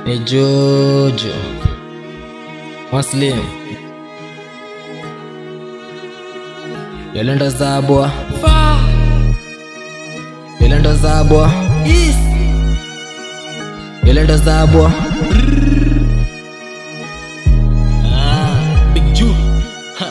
ni Jojo Muslim Yolanda Zabwa Yolanda Zabwa Yolanda Zabwa Big Ju. Ha.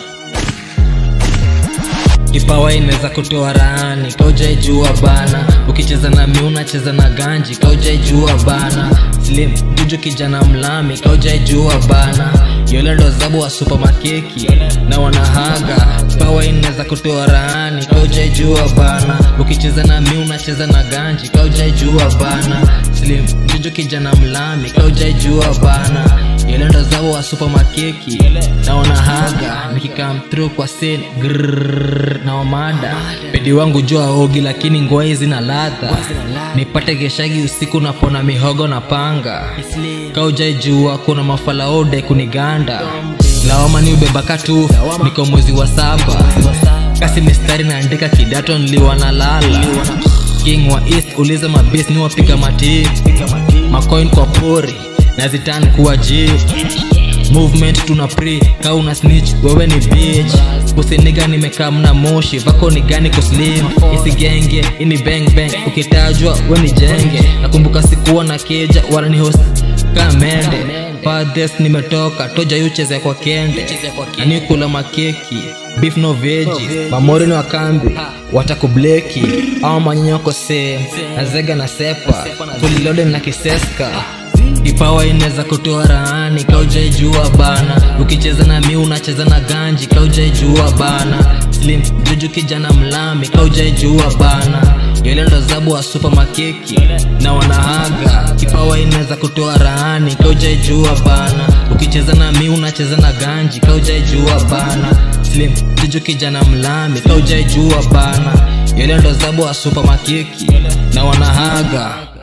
kipawa inaweza kutoa raani kaujaijua bana ukicheza na mi unacheza na ganji kaujaijua bana slim juju kijana mlami kaujaijua bana yole ndo zabu wa supamakeki na wanahaga kipawa inaweza kutoa raani kaujaijua bana ukicheza na mi unacheza na ganji kaujaijua bana slim juju kijana mlami kaujaijua bana yole ndo zabu wa supamakeki na wanahaga nikikam through kwa sen grrrr, na wamada pedi wangu jua ogi lakini ngwai zina ladha nipate geshagi usiku napona mihogo na panga kaujaijua kuna mafalaode kuniganda lawama ni ubebaka tu niko mwezi wa saba kasi mistari naandika kidato niliwa na lala king wa east uliza mabis ni wapiga mati macoin kwa pori nazitan kuwa ji movement tuna pre ka una snitch wewe ni bitch usiniga nimekaa mna moshi vako ni gani kuslim isigenge ini bang bang ukitajwa we ni jenge nakumbuka sikuwa na keja wala ni host kamende Fadhes nimetoka toja yucheze kwa kende anikula makeki beef no veji mamori ni wakambi watakubleki au manyonyoko se nazega na sepa fulilode na kiseska kipawa inaweza kutoa raani kaujaijua bana ukicheza na mi unacheza na ganji kaujaijua bana slim juju kijana mlami kaujaijua bana yole ndo zabu wa supa makeki na wanahaga kipawa inaweza kutoa raani kaujaijua bana ukicheza na mi unacheza na ganji kaujaijua bana slim juju kijana mlami kaujaijua bana yole ndo zabu wa supa makeki na wanahaga